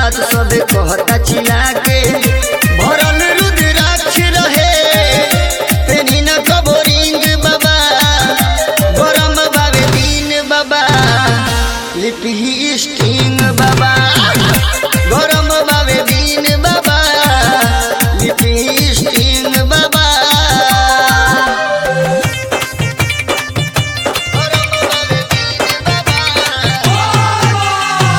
बात सबे कहता चिल्ला के भरल रुद्राक्ष रहे पेनी न कबो रिंग बाबा गरम बाबे दिन बाबा लिपि स्टिंग बाबा गरम बाबे दिन बाबा लिपि स्टिंग बाबा गरम बाबे दिन बाबा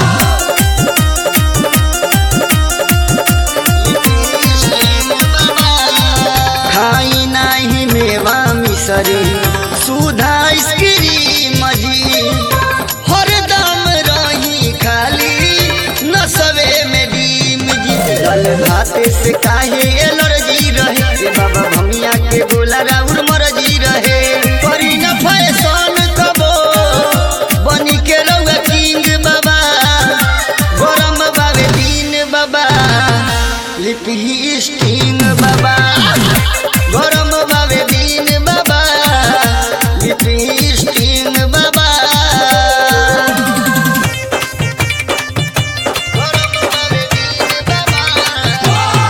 खाई नाही मेवा मिसरी सुधा आइसक्रीम जी हरदम रही खाली नसवे में डीम जी दल भात से काहे एलर्जी रहे ए बाबा भमिया के बोला राउर मर्जी रहे करी न फैशन कबो बनी के रउआ किंग बाबा गरम बाबे दिन बाबा लिपि स्टिंग बाबा गरम बाबे दिन बाबा लिपि स्टिंग बाबा गरम बाबे दिन बाबा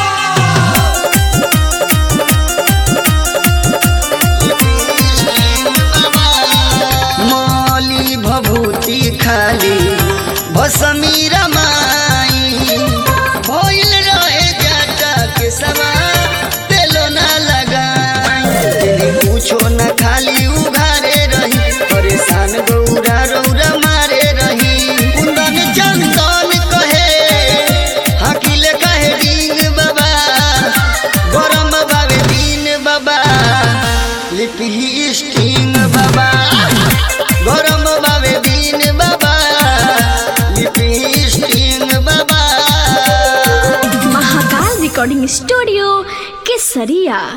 मौली भभूति खाली भसमी रमाई भइल रहे जाटा के सवा तेलो ना लगाई तेरी पूछो न खाली उघारे रही परेशान गौरा रौरा मारे रही कुंदन चंदन कहे हाकिले कहे डिंग बाबा गरम बाबे दिन बाबा लिपि स्टिंग बाबा गरम बाबे दिन बाबा लिपि स्टिंग बाबा महाकाल रिकॉर्डिंग स्टूडियो केसरिया